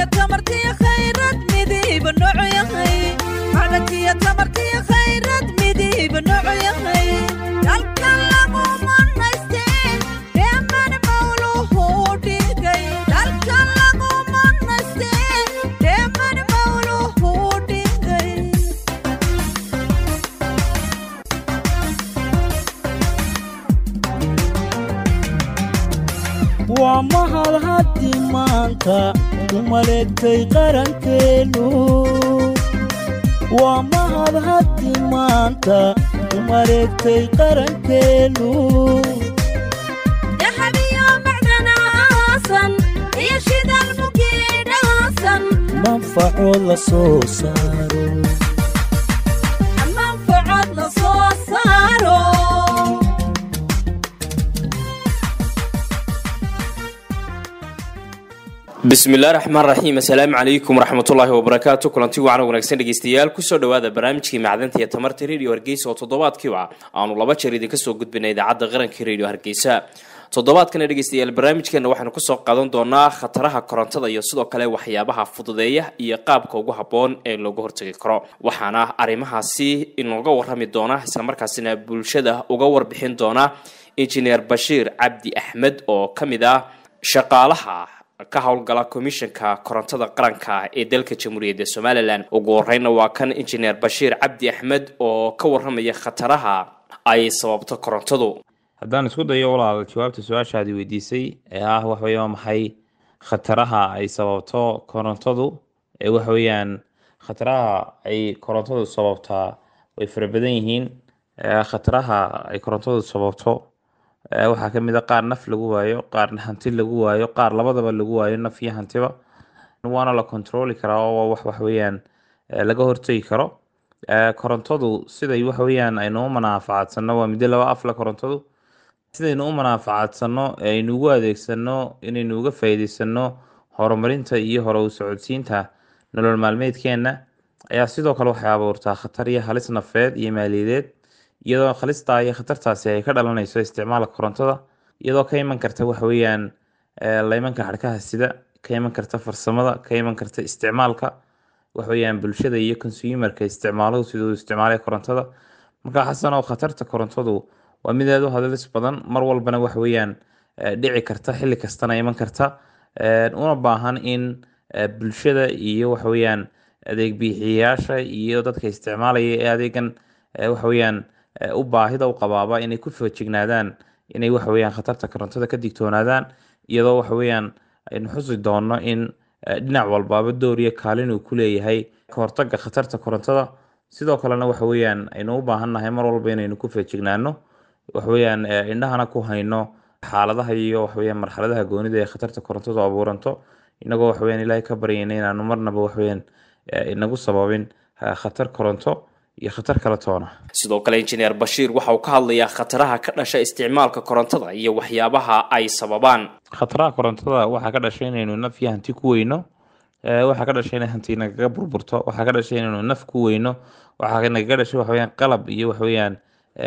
tamartiyo khayrad midiiba noocu yahay macdantiyo tamartiyo khayrad midiiba noocu yahay dalka lagu manaysteen dheeman mawluhu dhigay dalka lagu manaysteen dheeman mawluhu dhigay waa mahad haddi maanta u maleegtay qarankeennu waa mahad haddi maanta u maleegtay qarankeennu dahabiyo macdanaasan iyo shidal mukiidhaasan manfacood la soo saaro manfacad la soo saaro bismillahi raxmaan raxiim assalaamu calaykum waraxmatullaahi wabarakaatu kulanti wacan wanaagsan dhegeystayaal kusoo dhowaada barnaamijkii macdanta iyo tamarta radio hargeysa oo toddobaadkiiba aanu laba jeer idinka soo gudbinay idaacadda qaranka radio hargeysa toddobaadkana dhegeystayaal barnaamijkeena waxaanu kusoo qaadan doonaa khataraha korontada iyo sidoo kale waxyaabaha fududeeya iyo qaabka ugu habboon ee looga hortagi karo waxaana arrimahaasi inooga warrami doona islamarkaasina bulshada uga warbixin doona injineer bashiir cabdi axmed oo ka mid ah shaqaalaha ka howlgala komishanka korontada qaranka ee dalka jamhuuriyadda somalilan ugu horeyna waa kan injineer bashiir cabdi axmed oo ka waramaya khataraha ay sababto korontadu haddaan isku dayo walaal jawaabta su-aashaadi weydiisay ee ah waxaweye waa maxay khataraha ay sababto korontadu ee waxaweyaan khataraha ay korontadu sababtaa way fara badan yihiin ee khataraha ay korontadu sababto ee waxaa kamid a qaar naf lagu waayo qaar hanti lagu waayo qaar labadaba lagu waayo naf iyo hantiba waana la controli karaa oo waa wax waxaweyaan ee laga hortegi karo ee korontadu siday waxaweyaan aynu u manaafacadsano waa middo laba afla korontadu sidaynu u manaafacadsano ee aynu ugu adeegsano inaynu uga faa'iideysano horumarinta iyo hore u socodsiinta nolol maalmeedkeena ayaa sidoo kale waxay abuurtaa khatar iyo halis nafeed iyo maaliyadeed iyadoo khalistaa iyo khatartaasi ay ka dhalanayso isticmaalka korontada iyadoo ka iman karta waxaweyaan laymanka xadhkaha sida ka iman karta farsamada ka iman karta isticmaalka waxaweyaan bulshada iyo consumerka isticmaaluhu siduu isticmaalay korontada marka xasan oo khatarta korontadu waa mid aad u hadalis badan mar walbana waxaweyaan dhici karta xilli kastana iman karta una baahan in bulshada iyo waxaweyaan adeeg bixiyayaasha iyo dadka isticmaalaya ee adeegan waxaweyaan u baahida u qabaaba inay ku feejignaadaan inay waxaweyaan khatarta korontada ka digtoonaadaan iyadoo waxaweyaan aynu xusi doono in dhinac walbaaba door iyo kaalin uu ku leeyahay kahortaga khatarta korontada sidoo kalena waxaweyaan aynu u baahannahay mar walba inaynu ku feejignaano waxaweyaan indhahana ku hayno xaaladaha iyo waxaweyaan marxaladaha goonida ee khatarta korontadu abuuranto inagoo waxaweyaan ilaahay ka baryayna inaanu marnaba waxaweyaan inagu sababin khatar koronto iyo khatar kala toona sidoo kale injineer bashiir waxa uu ka hadlayaa khataraha ka dhasha isticmaalka korontada iyo waxyaabaha ay sababaan khataraha korontada waxaa ka dhashay inaynu naf iyo hanti ku weyno waxaa ka dhashay inay hanti nagaga burburto waxaa ka dhashay inaynu naf ku weyno waxaa nagaga dhashay waxaweyaan qalab iyo waxaweyaan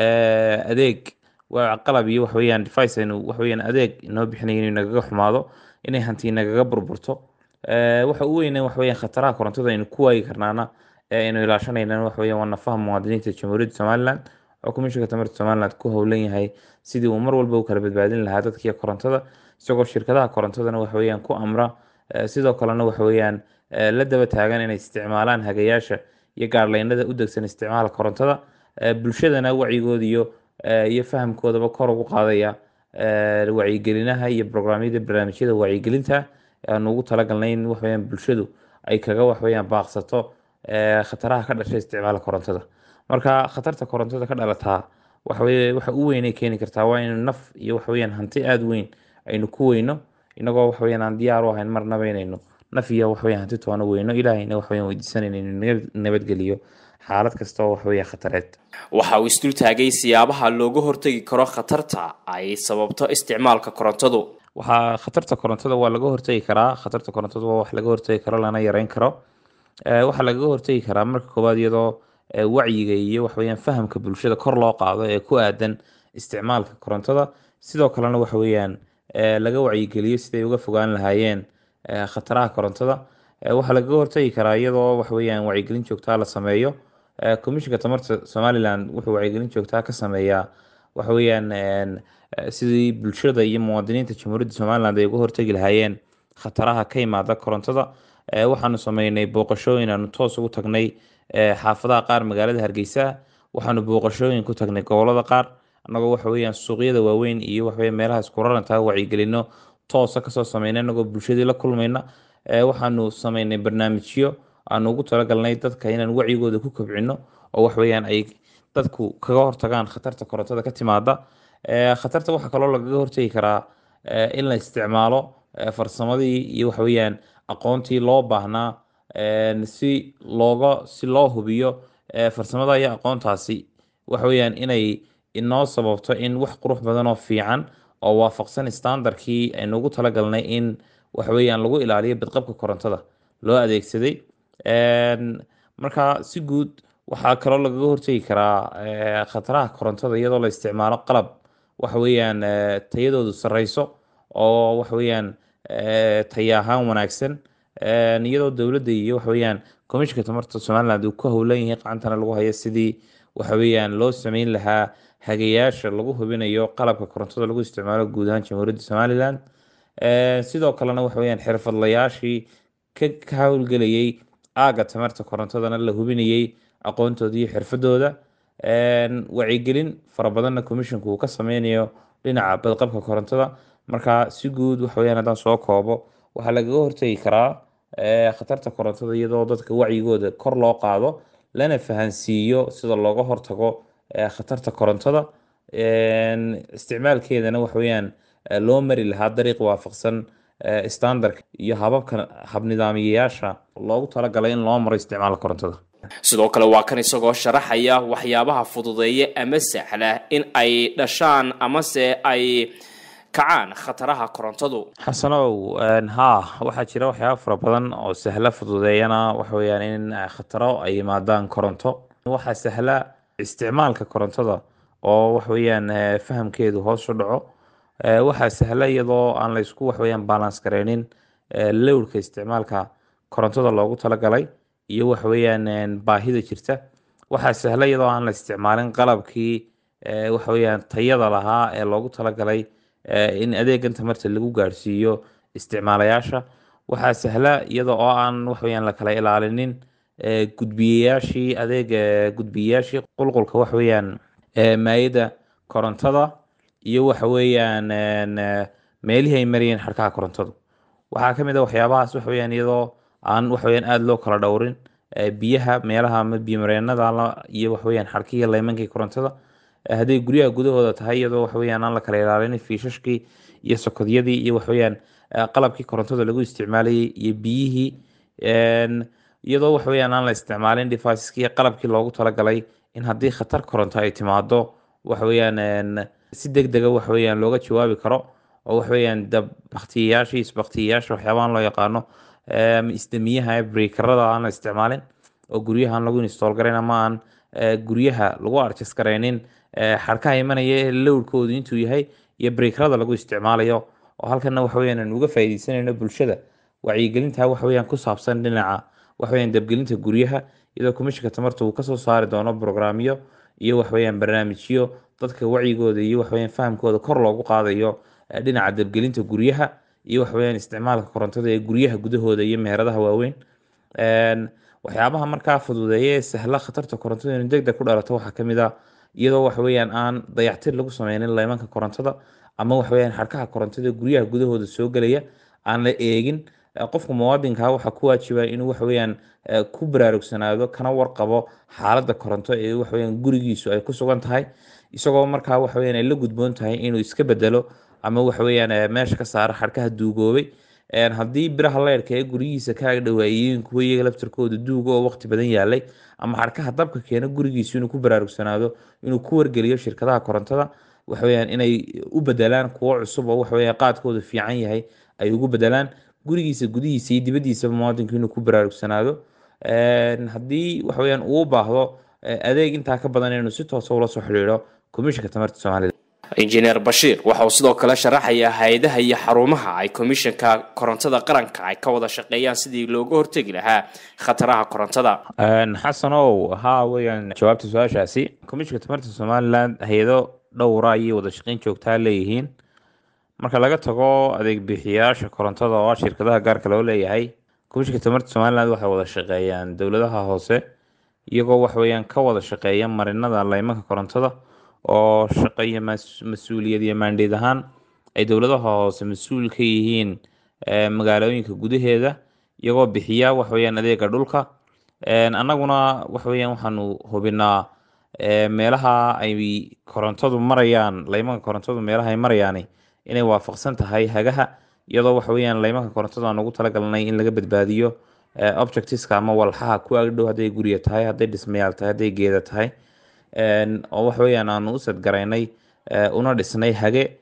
adeeg qalab iyo waxaweyaan device aynu waxaweyaan adeeg inoo bixinaya inuu nagaga xumaado inay hanti nagaga burburto waxa u weyne waxaweyaan khataraha korontada aynu ku waayi karnaana ee aynu ilaashanayna waxaweyaan waa nafaha muwaadiniinta jamhuuriyadda somaliland oo komishanka tamarta somaliland ku howlan yahay sidii uu mar walba u kala badbaadin lahaa dadkiiyo korontada isagoo shirkadaha korontadana waxaweyaan ku amra sidoo kalena waxaweyaan la daba taagan inay isticmaalaan hagayaasha iyo gaarleynada u degsan isticmaalka korontada bulshadana wacyigooda iyo iyo fahamkoodaba kor ugu qaadaya wacyigelinaha iyo brograamyada barnaamijyada wacyigelinta aanu ugu talagalnay in waxaweyaan bulshadu ay kaga waxaweyaan baaqsato khataraha ka dhashay isticmaalka korontada marka khatarta korontada ka dhalataa waxaweye waxa u weynay keeni kartaa waa inaynu naf iyo waxaweyaan hanti aada weyn aynu ku weyno inagoo waxaweyaan aan diyaar u ahayn marnaba inaynu naf iyo waxaweyaan hanti toona weyno ilaahayna waxaweyaan weydiisanayna inuu nabadgeliyo xaalad kasta oo waxaweyaan khatareed waxa uu isdul taagay siyaabaha looga hortagi karo khatarta ay sababto isticmaalka korontadu waxaa khatarta korontada waa laga hortagi karaa khatarta korontada waa wax laga hortagi karo lana yareyn karo waxaa lagaga hortagi karaa marka koowaad iyadoo wacyiga iyo waxaweyaan fahamka bulshada kor loo qaado ee ku aadan isticmaalka korontada sidoo kalena waxaweyaan laga wacyigeliyo siday uga fogaan lahaayeen khataraha korontada Eh, waxaa lagaga hortagi karaa iyadoo waxaweyaan wacyigelin joogtaa la sameeyo Eh, komishinka tamarta somaliland wuxuu wacyigelin joogtaa ka sameeyaa waxaweyaan een, eh, sidii bulshada iyo muwaadiniinta jamhuuriyadda somaliland ay uga hortagi lahaayeen khataraha ka imaada korontada Eh, waxaanu sameynay booqashooyin aanu toos ugu tagnay eh, xaafadaha qaar magaalada hargeysa waxaanu booqashooyin ku tagnay gobolada qaar annagoo waxaweyaan suuqyada waaweyn iyo waxaweye meelaha isku rarantaa wacyigelino toosa kasoo sameynay annagoo bulshadii la kulmayna Eh, waxaanu sameynay barnaamijyo aanu ugu talagalnay dadka inaan wacyigooda ku kobcino oo waxweyaan ay dadku kaga hortagaan khatarta korontada ka timaada Eh, khatarta waxaa kaloo lagaga hortagi karaa eh, in la isticmaalo eh, farsamadii iyo waxaweyaan aqoontii loo baahnaa een, si looga si loo hubiyo eh, farsamada iyo aqoontaasi waxaweyaan inay inoo sababto in wax qurux badan oo fiican oo waafaqsan standardkii aynu ugu talagalnay in waxaweyaan lagu ilaaliyo bidqabka korontada loo adeegsaday Een, marka si guud waxaa kaloo lagaga hortagi karaa eh, khataraha korontada iyadoo la isticmaalo qalab waxaweyaan eh, tayadoodu sareyso oo waxaweyaan eh, taya ahaan wanaagsan Een, iyadoo dowladda iyo waxaweyaan komishinka tamarta somaliland uu ku howlan yahay gacantana lagu hayo sidii waxaweyaan loo sameyn lahaa hagayaasha lagu hubinayo qalabka korontada lagu isticmaalo guud ahaan jamhuuriyadda somaliland Een, sidoo kalena waxaweyaan xirfadlayaashii ka ka howlgelayay aaga tamarta korontadana la hubinayay aqoontooda iyo xirfadooda Een, wacyigelin fara badanna komishinku uu ka sameynayo dhinaca badqabka korontada marka si guud waxaweyaan haddaan soo koobo waxaa lagaga hortagi karaa eh, khatarta korontada iyadoo dadka wacyigooda kor loo qaado lana fahansiiyo sida looga hortago eh, khatarta korontada Een, isticmaalkeedana waxaweyaan eh, loo mari lahaa dariiq waafaqsan eh, standardka iyo hababka habnidaamiyayaasha loogu talagalay in loo maro isticmaalka korontada sidoo kale waa kan isagoo sharaxaya waxyaabaha fududeeya ama sahla in ay dhashaan amase ay kacaan khataraha korontadu xasanow een, haa waxaa jira waxyaaba fara badan oo sahla fududeeyana waxaweyaan in eh, khataro ay yimaadaan koronto waxaa sahla isticmaalka korontada oo waxaweyaan eh, fahamkeedu hoos u dhaco Eh, waxaa sahla iyadoo aan la isku waxaweyaan balance gareynin eh, lowrka isticmaalka korontada loogu talagalay iyo waxaweyaan een, baahida jirta waxaa sahla iyadoo aan la isticmaalin qalabkii eh, waxaweyaan tayada lahaa ee loogu talagalay eh, in adeegan tamarta lagu gaarsiiyo isticmaalayaasha waxaa sahla iyada oo aan waxaweyaan la kala ilaalinin eh, gudbiyayaashii adeega gudbiyayaashii qulqulka waxaweyaan eh, maayada korontada iyo waxaweyaan een, eh, meelihii ay marayeen xadhkaha korontadu waxaa ka mid a waxyaabahaas waxaweyaan iyadoo aan waxaweyaan aada loo kala dhowrin eh, biyaha meelaha ama biyomareenada la- iyo waxaweyaan xadhkihii leymankii korontada Eh, hadday guryaha gudahooda tahay iyadoo waxaweyaan aan la kala ilaalinin fiishashkii iyo sokodyadii iyo waxaweyaan eh, qalabkii korontada lagu isticmaalayay iyo biyihii Een, iyadoo waxaweyaan aan la isticmaalin deviceski qalabkii loogu talagalay in haddii khatar koronto ay timaado waxaweyaan een, si deg dega waxaweyaan looga jawaabi karo oo waxaweyaan dab baktiyayaasha isbaktiyayaasha waxyaabahan loo yaqaano em, isdamiyaha breakerada aan la isticmaalin oo guryaha aan lagu install garayn ama aan eh, guryaha lagu adjust garaynin eh, xadhkaha imanaya ee lowrkoodu intuu yahay iyo breakerada lagu isticmaalayo oo halkana waxaweyaan aan uga faa'iideysanayno bulshada wacyigelinta waxaweyaan ku saabsan dhinaca waxaweyaan dabgelinta guryaha iyadoo komishinka tamarta uu kasoo saari doono programyo iyo waxaweyaan barnaamijyo dadka wacyigooda iyo waxaweyaan fahamkooda kor loogu qaadayo eh, dhinaca dabgelinta guryaha iyo waxaweyaan isticmaalka korontada ee guryaha gudahooda iyo meheradaha waaweyn Een, waxyaabaha markaa fududeeya ee sahla khatarta korontada inuu degdeg ku dhalato waxaa ka mid ah iyadoo waxaweyaan aan dayactir lagu sameynin leymanka korontada ama waxaweyaan xadhkaha korontada ee guryaha gudahooda soo gelaya aan la eegin Eh, qofka muwaadinka waxaa ku waajiba inuu waxaweyaan eh, ku baraarugsanaado kana warqabo xaaladda koronto ee waxaweyaan gurigiisu ay ku sugan tahay isagoo markaa waxaweyaan ay la gudboon tahay inuu iska bedelo ama waxaweyaan eh, meesha ka saaro xadhkaha duugoobay Een, haddii biraha leyrka ee gurigiisa ka agdhawaayiin kuwa iyaga laftirkooda duuga oo waqti badan yaalay ama xadhkaha dabka keena gurigiisu inuu ku baraarugsanaado inuu ku wargeliyo shirkadaha korontada waxaweyaan inay u bedelaan kuwo cusub oo waxaweyaan qaadkoodu fiican yahay ay ugu bedelaan gurigiisa gudihiisa iyo dibadiisaba muwaadinku inuu ku baraarugsanaado Een, haddii waxaweyaan uu u baahdo eh, adeeg intaa ka badan inuu si toosa ula soo xidhiidho komishinka tamarta somaliland injineer bashiir waxa uu sidoo kale sharaxayaa hay-adaha iyo xarumaha ay komishanka korontada qaranka ay ka wada shaqeeyaan sidii looga hortegi lahaa khataraha korontada xasanow haa weeyaan jawaabta su-aashaasi komishanka tamarta somalilan hay-ado dhowra ayay wada shaqeyn joogtaa leeyihiin marka laga tago adeeg bixiyayaasha korontada oo ah shirkadaha gaarka loo leeyahay komishanka tamarta somalilan waxay wada shaqeeyaan dowladaha hoose iyagoo waxweeyaan ka wada shaqeeya marinada laymanka korontada oo shaqo iyo mas-uuliyad iyo maandheed ahaan ay dowladaha hoose mas-uul ka yihiin magaalooyinka gudaheeda iyagoo bixiya waxweeyaan adeega dhulka annaguna waxweeyaan waxaanu hubinaa meelaha ay korontadu marayaan laymanka korontadu meelaha ay marayaan inay waafaqsan tahay hagaha iyadoo waxweeyaan laymanka korontada aan ugu talagalnay in laga badbaadiyo objectiska ama walxaha ku agdhow hadday gurya tahay hadday dhismayaal tahay hadday geeda tahay oo waxweeyaan aanu u sadgaraynay una dhisnay hage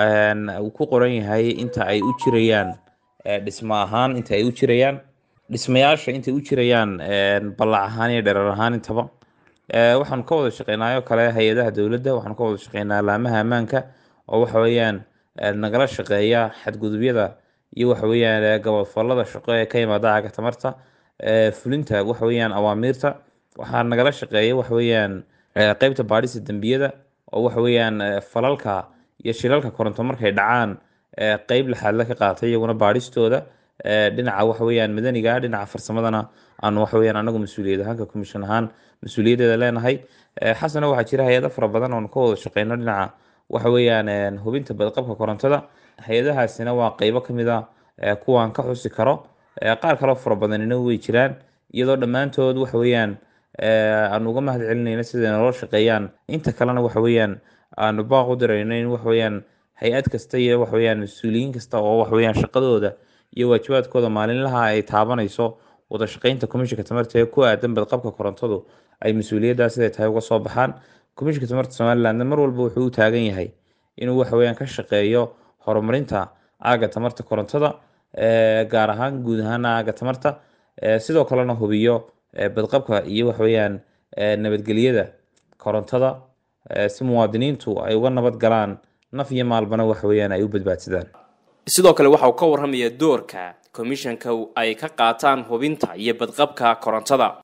uu ku qoran yahay inta ay u jirayaan dhismo ahaan inta ay u jirayaan dhismayaasha intay u jirayaan ballac ahaan iyo dherer ahaan intaba waxaanu ka wada shaqeynaayo kale hay-adaha dowladda waxaanu ka wada shaqeynaa laamaha ammaanka oo waxa weeyaan nagala shaqeeya xadgudubyada iyo waxaweeyaan gabadfalada shaqo ee ka yimaada caga tamarta fulinta waxaweeyaan awaamiirta waxaa nagala shaqeeya waxaweeyaan qeybta baadhista dembiyada oo waxaweeyaan falalka iyo shilalka koronto markay dhacaan qeyb laxaadla ka qaatay iyaguna baadhistooda dhinaca waxaweeyaan madaniga dhinaca farsamadana aanu waxaweeyaan anagu mas-uuliyad ahaanka commission ahaan mas-uuliyaddeeda leenahay xasana waxaa jira hay-ado fara badan oonu ka wada shaqeyno dhinaca waxaweeyaan hubinta badqabka korontada hay-adahaasina waa qeybo kamid a kuwaan ka xusi karo qaar kaloo fara badanina way jiraan iyadoo dhammaantood waxaweeyaan aanu uga mahad celinayna siday naloo shaqeeyaan inta kalena waxaweeyaan aanu baaq u dirayno in waxaweeyaan hay-ad kasta iyo waxaweeyaan mas-uuliyiin kasta oo waxaweeyaan shaqadooda iyo waajibaadkooda maalinlaha ay taabanayso wada shaqeynta komishanka tamarta ee ku aadan badqabka korontadu ay mas-uuliyaddaa siday tahay uga soo baxaan komishanka tamarta somalilandna mar walba wuxuu u taagan yahay inuu waxaweeyaan ka shaqeeyo horumarinta aaga tamarta korontada gaar ahaan guud ahaan aaga tamarta sidoo kalena hubiyo badqabka iyo waxaweeyaan nabadgelyada korontada si muwaadiniintu ay uga nabad galaan naf iyo maalbana waxaweeyaan ay u badbaadsadaan sidoo kale waxa uu ka warramaya doorka komishanka ay ka qaataan hubinta iyo badqabka korontada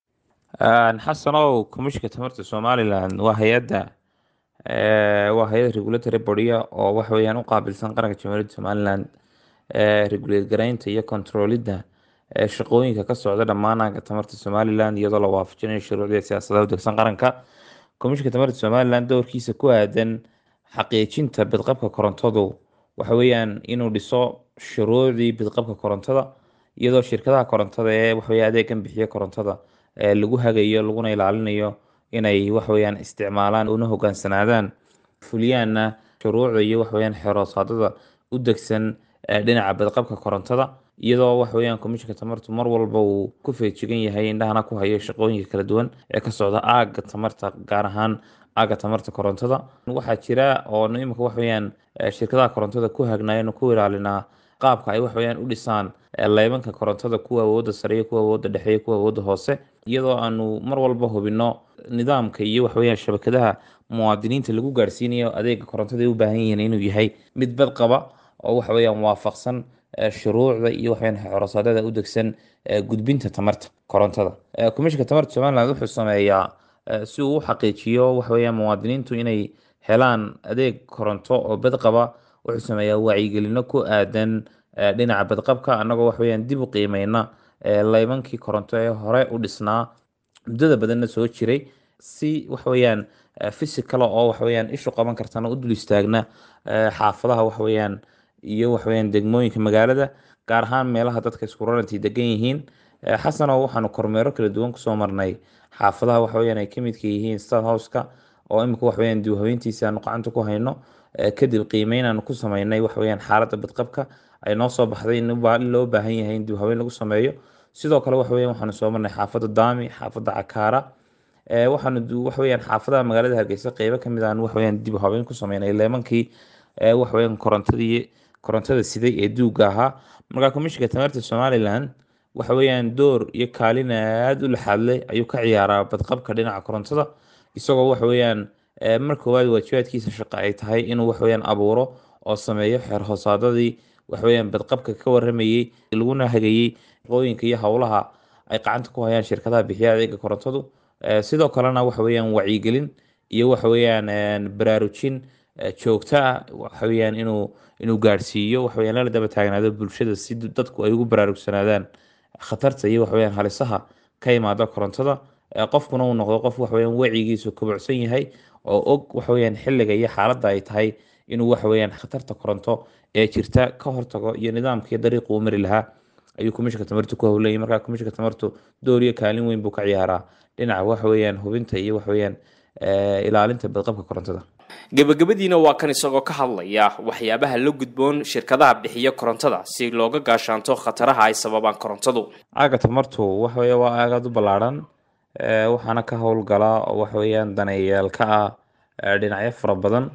xasanow komishanka tamarta somalilan waa hay-adda waa hay-ad regulatory bodya oo waxaweeyaan u qaabilsan qaranka jamhuuriyadda somalilan regulate garaynta iyo controlidda shaqooyinka ka socda dhammaan aaga tamarta somalilan iyadoo la waafajinayo shuruucda siyaasadaha u degsan qaranka komishanka tamarta somalilan doorkiisa ku aadan xaqiijinta bidqabka korontadu waxa weeyaan inuu dhiso shuruucdii bidqabka korontada iyadoo shirkadaha korontada ee waxawey adeegan bixiya korontada lagu hagayo laguna ilaalinayo inay waxaweyaan isticmaalaan una hogaansanaadaan fuliyaanna shuruucda iyo waxaweyaan xeroosaadada u degsan dhinaca badqabka korontada iyadoo waxaweyaan komishanka tamartu mar walba uu ku feejigan yahay indhahana ku hayo shaqooyinka kala duwan ee ka socda aaga tamarta gaar ahaan aaga tamarta korontada waxaa jira oo imika waxaweyaan shirkadaha korontada ku hagnayanu ku ilaalinaa qaabka ay waxaweyaan u dhisaan leybanka korontada kuwa awoodda sare iyo kuwa awoodda dhexe iyo kuwa awoodda hoose iyadoo aanu mar walba hubino nidaamka iyo waxaweyaan shabakadaha muwaadiniinta lagu gaarsiinayo adeega korontada ay u baahan yihiin inuu yahay mid badqaba oo waxaweyaan waafaqsan shuruucda iyo waxaweyaan xorosaadada u degsan gudbinta tamarta korontada komishanka tamarta somaliland wuxuu sameeyaa si uu u xaqiijiyo waxaweyaan muwaadiniintu inay helaan adeeg koronto oo badqaba wuxuu sameeyaa wacyigelino ku aadan dhinaca badqabka annagoo waxaweyaan dib u qiimeyna leybankii koronto ee hore u dhisnaa muddada badanna soo jiray si waxaweyaan physical oo waxaweyaan ishu qaban kartana u dul istaagna xaafadaha waxaweyaan iyo waxaweyaan degmooyinka magaalada gaar ahaan meelaha dadka isku rarantii degan yihiin xasano waxaanu kormeero kala duwan kusoo marnay xaafadaha waxaweyaan ay kamidka yihiin star houseka oo imika waxaweyaan dib habeyntiisa aanu gacanta ku hayno kadib qiimeyn aanu ku sameynay waxaweyaan xaaladda badqabka ay noo soo baxday in loo baahan yahay in dib habeyn lagu sameeyo sidoo kale waxaweyan waxaanu soo marnay xaafadda daami xaafadda cakaara waxaanu waxaweyaan xaafadaha magaalada hargeysa qeybo kamid aan waxaweyaan dib habeyn ku sameynay leemankii waxaweyaan korontadii korontada siday ee duuga ahaa markaa komishanka tamarta somalilan waxaweyaan door iyo kaalin aada u laxaadleh ayuu ka ciyaaraa badqabka dhinaca korontada isagoo waxaweyaan eh, mar koowaad waajibaadkiisa shaqo ay tahay inuu waxweyaan abuuro oo sameeyo xeer hoosaadadii waxweyaan badqabka ka waramayey laguna hagayey shaqooyinka iyo howlaha ay gacanta ku hayaan shirkadaha bixiya adeega korontadu Eh, sidoo kalena waxa weeyaan wacyigelin iyo waxa weeyaan een, baraarujin eh, joogto ah waxa weeyaan inuu inuu gaadhsiiyo waxa weeyaan lala daba taagnaado bulshada si dadku ay ugu baraarugsanaadaan khatarta iyo waxa weeyaan halisaha ka imaada korontada Eh, qofkuna uu noqdo qof waxa weeyaan wacigiisu kobocsan yahay oo og waxa weeyaan xilliga iyo xaaladda ay tahay inuu waxa weeyaan khatarta koronto ee jirta ka hortago iyo nidaamkii dariiqu u mari lahaa ayuu komishinka tamartu ku howlayay markaa komishinka tamartu door iyo kaalin weyn buu ka ciyaaraa dhinaca waxa weeyaan hubinta iyo waxa weeyaan eh, ilaalinta badqabka korontada gebagabadiina waa kan isagoo ka hadlaya waxyaabaha la gudboon shirkadaha bixiya korontada si looga gaashaanto khataraha ay sababaan korontadu aaga tamartu waxa weeye waa aag aad u ballaaran eh, waxaana ka howlgala oo waxa weeyaan daneeyayaal ka ah eh, dhinacyo fara badan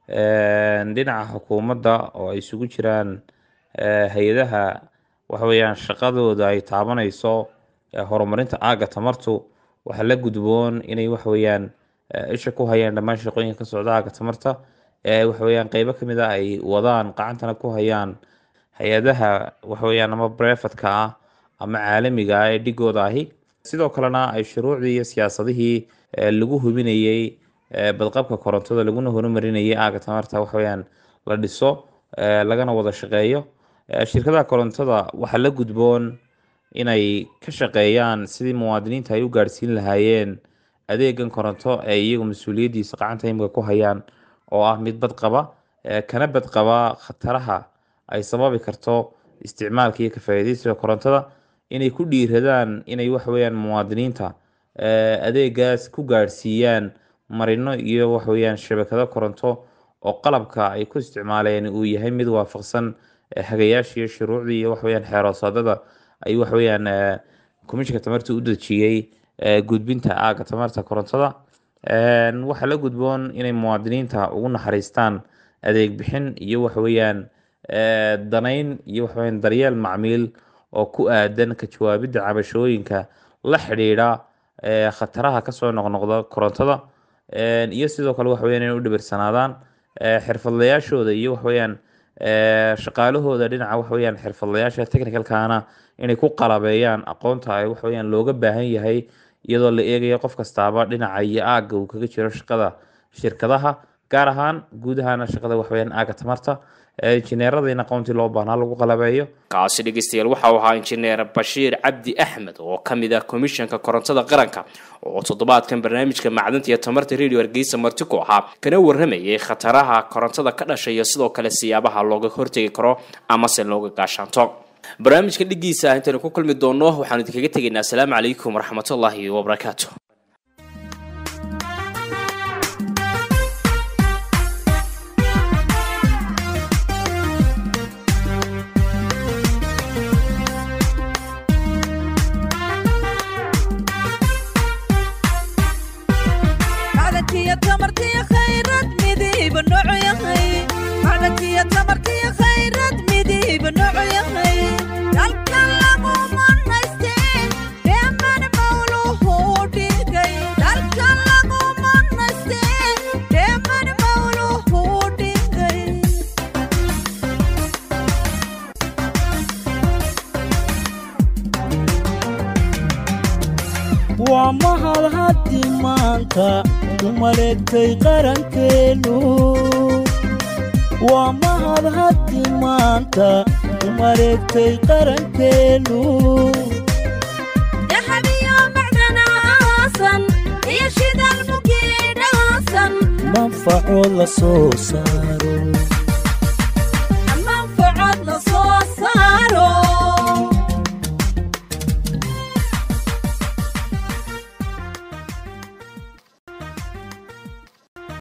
Eh, dhinaca xukuumadda oo ay isugu jiraan eh, hay-adaha waxa weeyaan shaqadooda ay taabanayso eh, horumarinta aaga tamartu waxaa la gudboon inay waxa weeyaan eh, isha ku hayaan dhammaan shaqooyinka ka socda aaga tamarta ee waxa weeyaan qeybo ka mid ah ay wadaan gacantana ku hayaan hay-adaha waxa weeyaan ama brefatka ah ama caalamiga ah ee dhigooda ahi sidoo kalena ay shuruucdii iyo siyaasadihii eh, lagu hubinayey eh, badqabka korontada laguna horumarinayay aaga tamarta waxa weeyaan la dhiso eh, lagana wada shaqeeyo Eh, shirkadaha korontada waxaa la gudboon inay ka shaqeeyaan sidii muwaadiniinta ay u gaadhsiin lahaayeen adeegan koronto ee iyagu mas-uuliyaddiisa gacanta imika ku hayaan oo ah mid badqaba eh, kana badqaba khataraha ay sababi karto isticmaalka iyo ka faa'iidaysiga korontada inay ku dhiiradaan inay waxa weeyaan muwaadiniinta eh, adeegaas ku gaadhsiiyaan marino iyo waxa weeyaan shabakado koronto oo qalabka ay ku isticmaaleen uu yahay mid waafaqsan eh, hagayaasha iyo shuruucdii iyo waxa weeyaan xeeroosaadada ay waxa weeyaan eh, komishinka tamarta u dejiyey eh, gudbinta aaga tamarta korontada Een, waxaa la gudboon inay muwaadiniinta ugu naxariistaan adeeg bixin iyo waxa weeyaan eh, danayn iyo waxa weeyaan daryeel macmiil oo ku aadan ka jawaabidda cabashooyinka la xidhiidha eh, khataraha kasoo noqnoqda korontada Een, iyo sidoo kale waxa weeyaan inay u dhibirsanaadaan eh, xirfadlayaashooda iyo waxa weeyaan eh, shaqaalahooda dhinaca waxa weeyaan xirfadlayaasha technicalkana inay ku qalabeeyaan aqoonta ay waxa weeyaan looga baahan yahay iyadoo la eegayo qof kastaaba dhinaca iyo aagga uu kaga jiro shaqada shirkadaha gaar ahaan guud ahaana shaqada waxa weeyaan aagga tamarta ee injineerada in aqoontii loo baahnaa lagu qalabeeyo kaasi dhegeystayaal waxa uu ahaa injineer bashiir cabdi axmed oo ka mid ah komishanka korontada qaranka oo toddobaadkan barnaamijka macdanta iyo tamarta radio hargeysa marti ku ahaa kana waramayay khataraha korontada ka dhashay iyo sidoo kale siyaabaha looga hortegi karo amase looga gaashaanto barnaamijka dhigiisa intaynu ku kulmi doono waxaanu idinkaga tegaynaa asalaamu calaykum waraxmatullaahi wabarakaatu macdankiyo tamartiyo khayrad midiiba noocu yahay macdankiyo tamartiyo khayrad midiiba noocu yahay dalka lagu manaystee dheeman mawluhu dhigay dalka lagu manaystee dheeman mawluhu dhigay waa mahad haddi maanta u maleegtay qarankeennu waa mahad haddi maanta u maleegtay qarankeennu dahabiyo macdanaasan iyo shidal mugiidhaasan manfaco la soo saaro